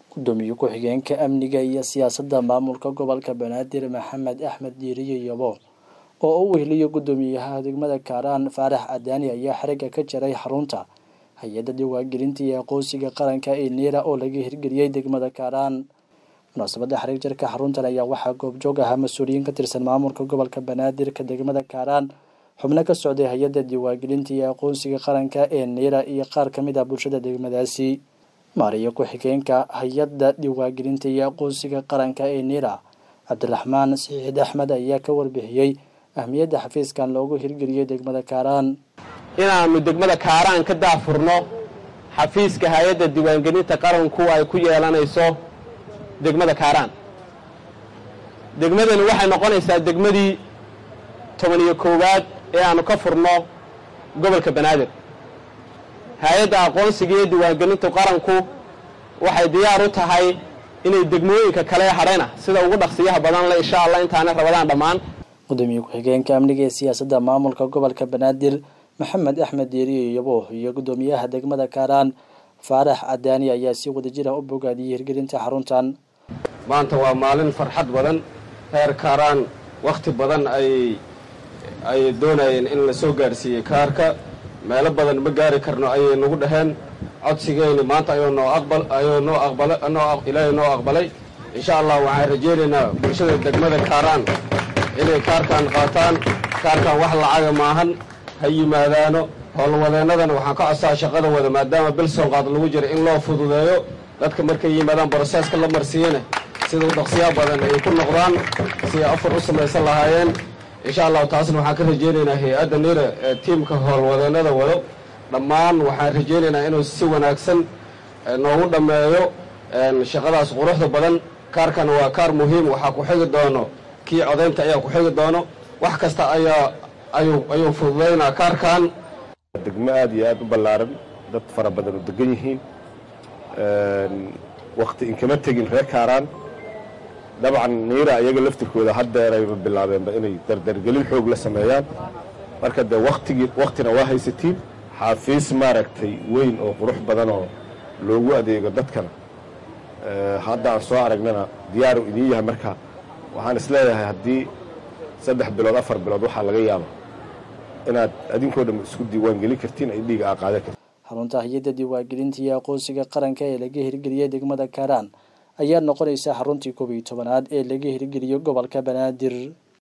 gudoomiye ku-xigeenka amniga iyo siyaasadda maamulka gobolka banaadir maxamed axmed diiriye yabo oo u weheliyo gudoomiyaha degmada kaaraan faarax cadaani ayaa xarigga ka jaray xarunta hay-adda diwaangelinta iyo aqoonsiga qaranka ee neera oo laga hirgeliyey degmada kaaraan munaasabadda xarig jarka xaruntan ayaa waxaa goobjoog ahaa mas-uuliyiin ka tirsan maamulka gobolka banaadirka degmada kaaraan xubno ka socday hay-adda diwaangelinta iyo aqoonsiga qaranka ee neera iyo qaar ka mid ah bulshada degmadaasi maariyo ku-xigeenka hay-adda diwaangelinta iyo aqoonsiga qaranka ee neera cabdiraxmaan saxiixid axmed ayaa ka warbixiyey ahmiyadda xafiiskan loogu hirgeliyey degmada kaaraan inaannu degmada kaaraan ka daafurno xafiiska hay-adda diiwaangelinta qaranku ay ku yeelanayso degmada kaaraan degmadani waxay noqonaysaa degmadii toban iyo koowaad ee aannu ka furno gobolka banaadir hay-adda aqoonsiga iyo diiwaangelinta qaranku waxay diyaar u tahay inay degmooyinka kale hadhayna sida ugu dhaqsiyaha badan le insha allah intaanay rabadaan dhammaan gudoomiye ku-xigeenka amniga ee siyaasadda maamulka gobolka banaadir maxamed axmed diiriye yabo iyo gudoomiyaha degmada kaaraan faarax cadaani ayaa si wadajira u bogaadiyey hirgelinta xaruntan maanta waa maalin farxad badan reer kaaraan wakhti badan ay ay doonayeen in la soo gaadhsiiyey kaarka meelo badan ma gaari karno ayay nagu dhaheen codsigeyni maanta ayuu noo aqbal ayuu noo aqbala noo ilaahay noo aqbalay insha allah waxaan rajaynaynaa bulshada degmada kaaraan inay kaarkan qaataan kaarkan wax lacaga maahan ha yimaadaano howlwadeennadana waxaan ka codsaa shaqada wada maadaama bilson qaad lagu jira in loo fududeeyo dadka markay yimaadaan broseeska la marsiiyana sida u dhaqsiyaa badan ay ku noqdaan si ay afar u samaysan lahaayeen insha allahu taasna waxaan ka rajaynaynaa hay-adda nira ee tiimka howlwadeennada wado dhammaan waxaan rajaynaynaa inuu si wanaagsan noogu dhammeeyo shaqadaas quruxda badan kaarkana waa kaar muhiim waxaa ku xigi doono kii codaynta ayaa ku xigi doono wax kasta ayaa ayuu ayuu fududaynaa kaarkan degmo aada iyo aada u ballaaran dad fara badan oo degan yihiin wakti inkama tegin reer kaaraan dabcan niira iyaga laftirkooda haddeerayba bilaabeenba inay dardargelin xoog la sameeyaan marka dee watigii waktina waa haysatiin xaafiis maaragtay weyn oo qurux badan oo loogu adeego dadkana hadda aan soo aragnana diyaaru idiin yahay marka waxaan isleeyahay haddii saddex bilood afar bilood waxaa laga yaaba inaad adinkoo dham isku diiwaangelin kartiin ay dhiiga aa qaadan kartiin xarunta hay-adda diiwaangelinta iyo aqoonsiga qaranka ee laga hirgeliyey degmada kaaraan ayaa noqonaysa xaruntii koob iyo tobanaad ee laga hirgeliyo gobolka banaadir